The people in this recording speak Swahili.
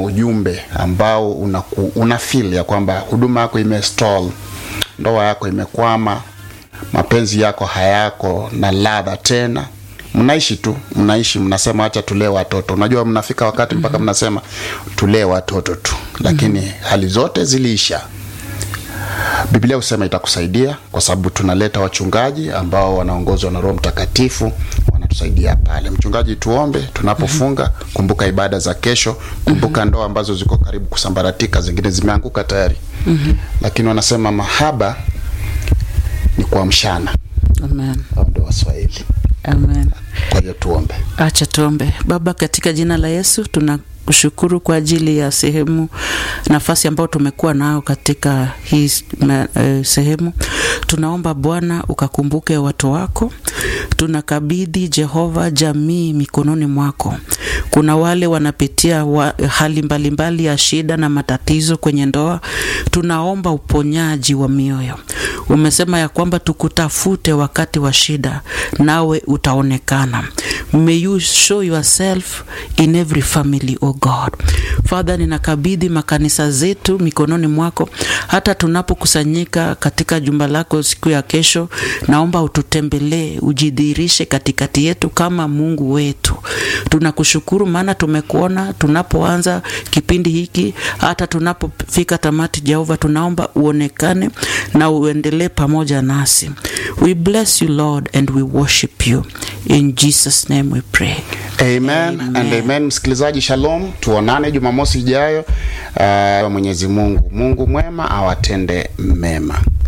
ujumbe ambao una, una feel ya kwamba huduma yako imestall, ndoa yako imekwama, mapenzi yako hayako na ladha tena, mnaishi tu mnaishi mnasema acha tulee watoto. Unajua mnafika wakati mpaka mnasema tulee watoto tu, lakini hali zote ziliisha. Biblia husema itakusaidia kwa sababu tunaleta wachungaji ambao wanaongozwa na Roho Mtakatifu wanatusaidia pale. Mchungaji, tuombe tunapofunga. Kumbuka ibada za kesho, kumbuka ndoa ambazo ziko karibu kusambaratika, zingine zimeanguka tayari. Lakini wanasema mahaba ni kuamshana, Amen. hao ndio Waswahili. Amen. Kwa hiyo tuombe. Acha tuombe. Baba, katika jina la Yesu tunakushukuru kwa ajili ya sehemu nafasi ambayo tumekuwa nayo katika hii me- eh, sehemu. Tunaomba Bwana ukakumbuke watu wako. Tunakabidhi Jehova jamii mikononi mwako. Kuna wale wanapitia wa, hali mbalimbali mbali ya shida na matatizo kwenye ndoa. Tunaomba uponyaji wa mioyo. Umesema ya kwamba tukutafute wakati wa shida, nawe utaonekana. May you show yourself in every family, oh God. Father, ninakabidhi makanisa zetu mikononi mwako, hata tunapokusanyika katika jumba lako siku ya kesho, naomba ututembelee, ujidhihirishe katikati yetu kama Mungu wetu. Tunakushukuru maana tumekuona tunapoanza kipindi hiki, hata tunapofika tamati. Jehova, tunaomba uonekane na uendelee pamoja nasi. We bless you Lord and we worship you in Jesus name we pray. Amen, and amen. Msikilizaji, shalom, tuonane Jumamosi ijayo. Uh, Mwenyezi Mungu Mungu mwema awatende mema.